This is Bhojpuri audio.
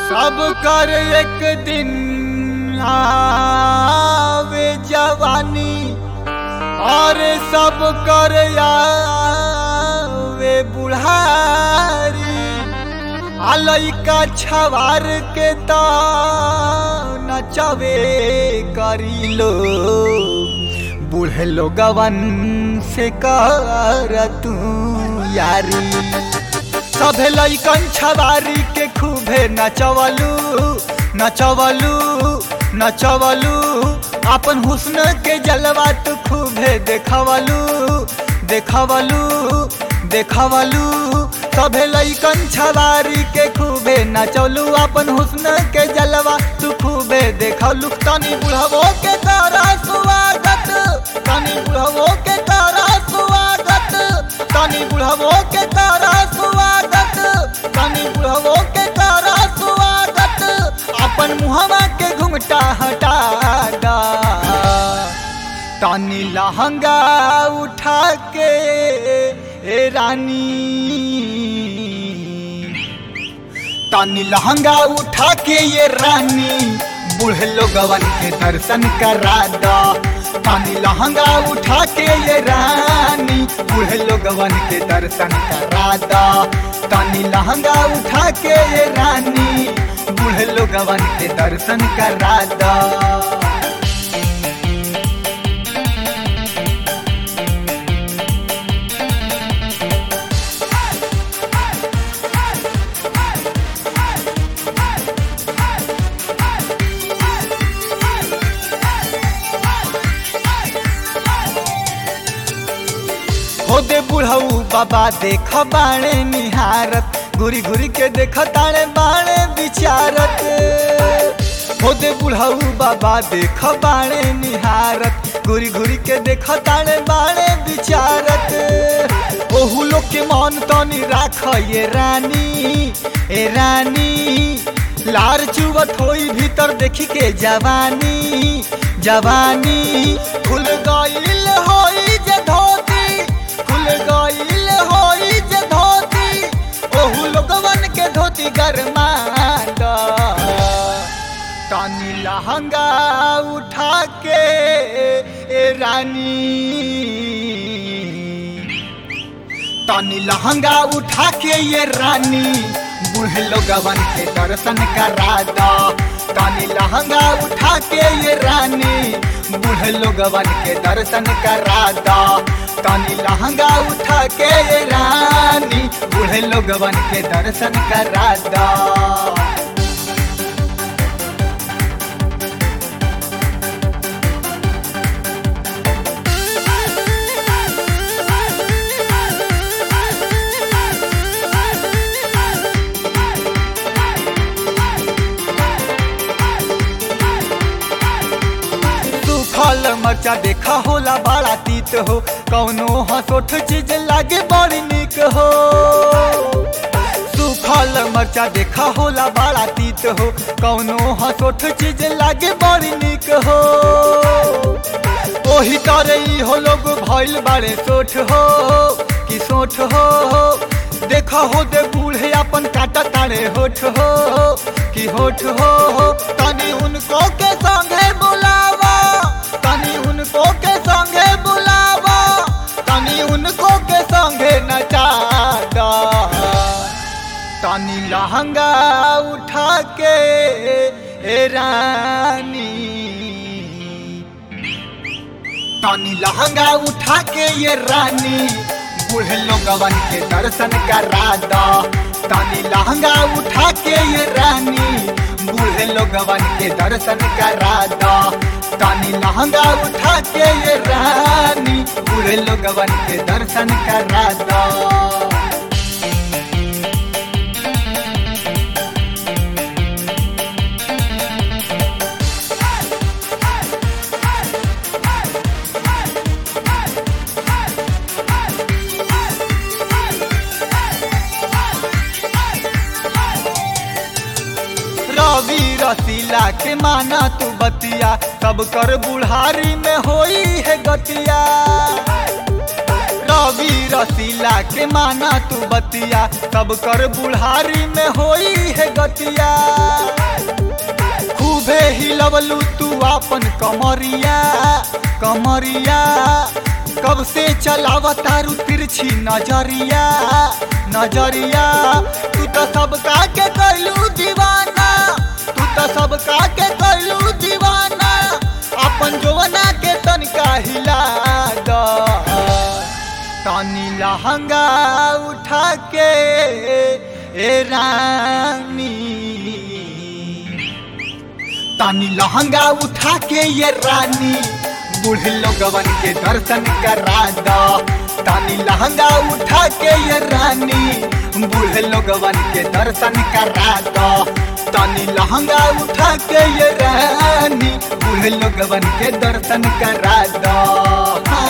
सब कर एक दिन आवे जवानी और सब कर आवे बुढ़ारी आ लइका छवार के त नचवे करी लो बूढ़े लोगवन से कर तू यारी सभे लइकन छवारी के खूबे नचवलू नचवलू नचवलू अपन हुस्न के जलवा तू खूबे देखवलू देखवलू देखवलू सभे लइकन छवारी के खूबे नचवलू अपन हुस्न के जलवा तू खूबे देखवलू तनी बुढ़वो के तारा स्वागत तनी बुढ़वो के तारा स्वागत तनी बुढ़वो के तारा स्वागत तनी बुढ़वो के तारा स्वागत अपन मुहवा के घुंघटा हटा दा तनी लहंगा उठा के ए रानी तनी लहंगा उठा के ये रानी बूढ़े लोगवन के दर्शन करा दा तनी लहंगा उठा के ये रानी बूढ़े लोगवन के दर्शन करा दा तनी लहंगा उठा के ये रानी बूढ़े लोगवन के दर्शन करा दा हो दे बुढ़ऊ बाबा देख बाणे निहारत घुरी घुरी के देख ताणे बाणे विचारत हो दे बुढ़ऊ बाबा देख बाणे निहारत घुरी घुरी के देख ताणे बाणे विचारत ओहू लोग के मन तनी राख ये रानी ए रानी लार चुवत होई भीतर देखी के जवानी जवानी खुल गईल होई जे धोती खुल गईल होई जे धोती ओहू लोगवन के धोती गरमा द तानी लहंगा उठा के ए रानी तानी लहंगा उठा के ये रानी बूढ़े लोगवन के दर्शन करा दा तानी लहंगा उठा के ये रानी बूढ़े लोगवन के दर्शन करा दा तानी लहंगा उठा के ये रानी बूढ़े लोगवन के दर्शन करा दा सूखल मरचा देखा होला बड़ा तीत हो कौनो हसोठ चीज लागे बड़ी निक हो सूखल मरचा देखा होला बड़ा तीत हो कौनो हसोठ चीज लागे बड़ी निक हो ओही करे ई हो लोग भइल बाड़े सोठ हो कि सोठ हो देखा हो दे बूढ़े अपन काटा तारे होठ हो कि होठ हो तनी उनको के संगे बुलावा तनी उनको के संगे बुलावा तनी उनको के संगे नचा दा तनी लहंगा उठा के ए रानी तनी लहंगा उठा के ये रानी बूढ़े लोगवन के दर्शन करा दा तनी लहंगा उठा के ये रानी बूढ़े लोगवन के दर्शन करा दा तनी लहंगा उठा के ये रानी बूढ़े लोगवन के दर्शन करा दा रवि रसीला के माना तू बतिया सब कर बुढ़ारी में होई है गतिया रवि रसीला के माना तू बतिया सब कर बुढ़ारी में होई है गतिया खूबे हिलवलू तू अपन कमरिया कमरिया कब से चलावा तारू तिरछी नजरिया नजरिया तू तो सबका के कैलू दीवाना तू तो सबका के कैलू दीवाना अपन जोवना के तनका हिला द तनी लहंगा उठा के ए रानी तानी लहंगा उठा के ये रानी बूढ़े लोगवन के दर्शन करा दो तानी लहंगा उठा के ये रानी बूढ़े लोगवन के दर्शन करा दो तानी लहंगा उठा के ये रानी बूढ़े लोगवन के दर्शन करा दो हाँ।